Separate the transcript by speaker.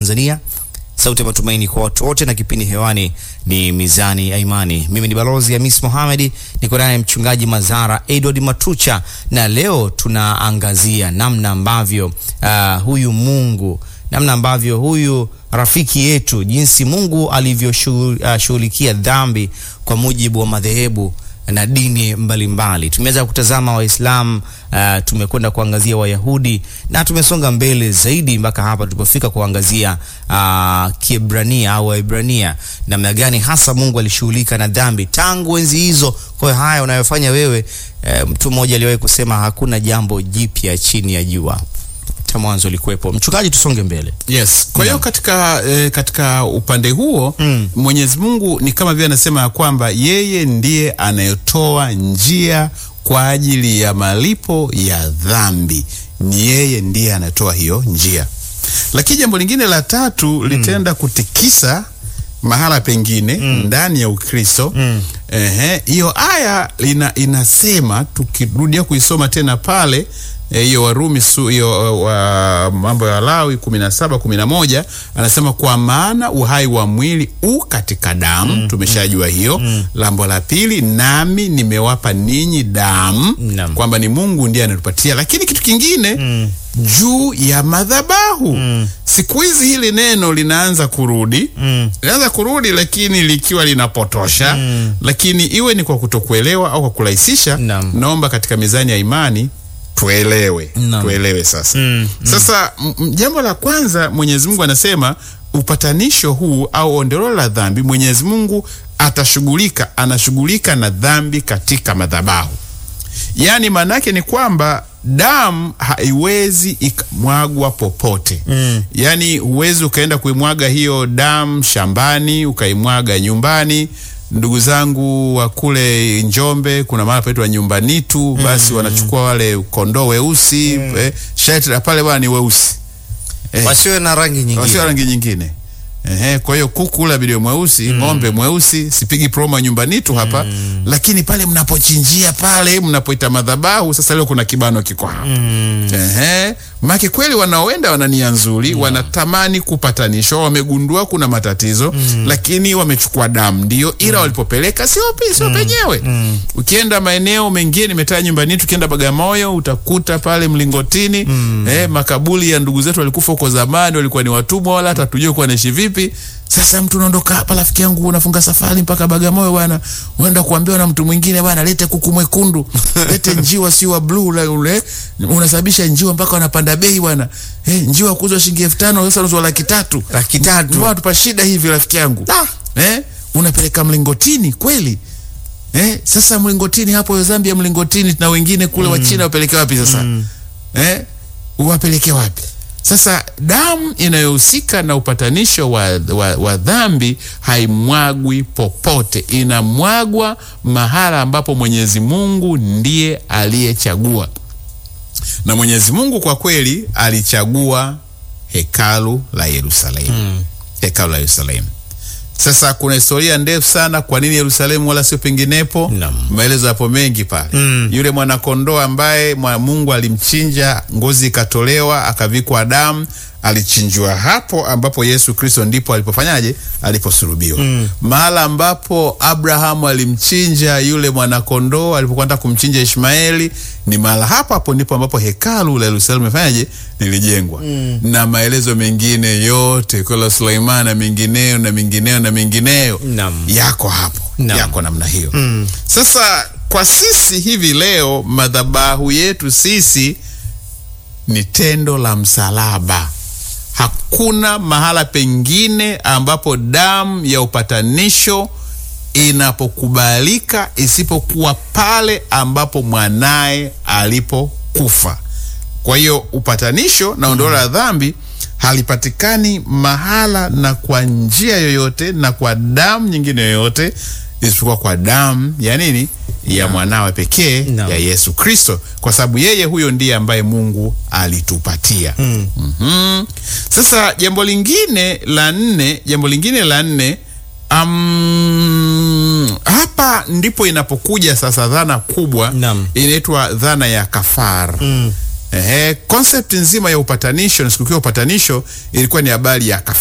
Speaker 1: Tanzania, sauti ya matumaini kwa watu wote, na kipindi hewani ni Mizani ya Imani. Mimi ni Balozi Hamis Mohamed, niko naye mchungaji Mazara Edward Matucha, na leo tunaangazia namna ambavyo uh, huyu Mungu namna ambavyo huyu rafiki yetu jinsi Mungu alivyoshughulikia uh, dhambi kwa mujibu wa madhehebu na dini mbalimbali. Tumeweza kutazama Waislamu, uh, tumekwenda kuangazia Wayahudi na tumesonga mbele zaidi mpaka hapa tulipofika kuangazia uh, Kiebrania au Waibrania, namna gani hasa Mungu alishughulika na dhambi tangu enzi hizo. Kwa hiyo haya unayofanya wewe, uh, mtu mmoja aliwahi kusema hakuna jambo jipya chini ya jua cha mwanzo ulikuwepo. Mchungaji, tusonge mbele.
Speaker 2: Yes. Kwa hiyo katika, eh, katika upande huo
Speaker 1: Mm.
Speaker 2: Mwenyezi Mungu ni kama vile anasema ya kwamba yeye ndiye anayetoa njia kwa ajili ya malipo ya dhambi. Ni yeye ndiye anatoa hiyo njia. Lakini jambo lingine la tatu litaenda kutikisa mahala pengine ndani ya Ukristo. Ehe, hiyo aya ina, inasema tukirudia kuisoma tena pale eh, hiyo Warumi su hiyo uh, wa mambo ya Lawi 17 11 anasema kwa maana uhai wa mwili u katika damu. Tumeshajua hiyo. Lambo la pili, nami nimewapa ninyi damu,
Speaker 1: Naam.
Speaker 2: kwamba ni Mungu ndiye anatupatia. Lakini kitu kingine juu ya madhabahu siku hizi hili neno linaanza kurudi linaanza kurudi, lakini likiwa linapotosha lakini iwe ni kwa kutokuelewa au kwa kurahisisha.
Speaker 1: Naam.
Speaker 2: Naomba katika mizani ya imani tuelewe,
Speaker 1: Naam.
Speaker 2: tuelewe sasa.
Speaker 1: Mm,
Speaker 2: Sasa m- m- jambo la kwanza Mwenyezi Mungu anasema upatanisho huu au ondoleo la dhambi, Mwenyezi Mungu atashughulika, anashughulika na dhambi katika madhabahu. Yaani maanake ni kwamba damu haiwezi ikamwagwa popote.
Speaker 1: Mm.
Speaker 2: Yaani huwezi ukaenda kuimwaga hiyo damu shambani, ukaimwaga nyumbani. Ndugu zangu wa kule Njombe, kuna mahali paitwa Nyumbanitu, basi wanachukua wale kondoo weusi eh, shati la pale bwana ni weusi eh,
Speaker 1: Wasiwe na rangi nyingine.
Speaker 2: wasio rangi nyingine. Ehe, kwa hiyo kuku ula bidio mweusi, ng'ombe mweusi, sipigi promo ya nyumbani tu hapa, lakini pale mnapochinjia pale mnapoita madhabahu, sasa leo kuna kibano kiko hapa. Ehe, make kweli wanaoenda wana nia nzuri, wanatamani kupatanishwa, wamegundua kuna matatizo, lakini wamechukua damu ndio, ila walipopeleka sio pe- sio penyewe. Ukienda maeneo mengine, nimetaa nyumbani, tukienda Bagamoyo utakuta pale mlingotini eh, makaburi ya ndugu zetu walikufa huko zamani, walikuwa ni watumwa, wala hata tujue kuwa naishi vipi. Sasa mtu unaondoka hapa, rafiki yangu, unafunga safari mpaka Bagamoyo bwana, unaenda kuambiwa na mtu mwingine bwana, lete kuku mwekundu, lete njiwa si wa blue ule ule, unasababisha njiwa mpaka wanapanda bei bwana. Eh, njiwa kuuzwa shilingi elfu tano sasa unauzwa laki tatu
Speaker 1: Laki tatu.
Speaker 2: Mbona tupa shida hivi rafiki yangu eh, unapeleka mlingotini kweli eh? Sasa mlingotini hapo Zambia, mlingotini na wengine kule wa China wapeleke wapi sasa eh? Wapeleke wapi sasa? Damu inayohusika na upatanisho wa, wa, wa dhambi haimwagwi popote, inamwagwa mahala ambapo Mwenyezi Mungu ndiye aliyechagua, na Mwenyezi Mungu kwa kweli alichagua hekalu la Yerusalemu hekalu la Yerusalemu. Sasa kuna historia ndefu sana, kwa nini Yerusalemu wala sio penginepo?
Speaker 1: Naam.
Speaker 2: Maelezo yapo mengi pale. Yule mwanakondoo ambaye mwa Mungu alimchinja, ngozi ikatolewa, akavikwa damu, alichinjwa hapo ambapo Yesu Kristo ndipo alipofanyaje, aliposulubiwa. Mahala ambapo Abrahamu alimchinja yule mwanakondoo alipokwenda kumchinja Ishmaeli, ni mahala hapo hapo ndipo ambapo hekalu la Yerusalemu limefanyaje, lilijengwa. Na maelezo mengine yote kwa Suleiman na mengineyo na mengineyo na mengineyo
Speaker 1: Naam.
Speaker 2: yako hapo
Speaker 1: Naam.
Speaker 2: yako namna hiyo. Sasa kwa sisi hivi leo, madhabahu yetu sisi ni tendo la msalaba. Hakuna mahala pengine ambapo damu ya upatanisho inapokubalika isipokuwa pale ambapo mwanaye alipokufa. Kwa hiyo upatanisho na ondoleo la dhambi halipatikani mahala na kwa njia yoyote na kwa damu nyingine yoyote isipokuwa kwa damu ya nini? Ya mwanawe pekee
Speaker 1: Naam.
Speaker 2: ya Yesu Kristo, kwa sababu yeye huyo ndiye ambaye Mungu alitupatia. Mhm. Sasa jambo lingine la nne, jambo lingine la nne um, hapa ndipo inapokuja sasa dhana kubwa
Speaker 1: Naam.
Speaker 2: inaitwa dhana ya kafara. Ehe, concept nzima ya upatanisho na sikukuu ya upatanisho ilikuwa ni habari ya kafara.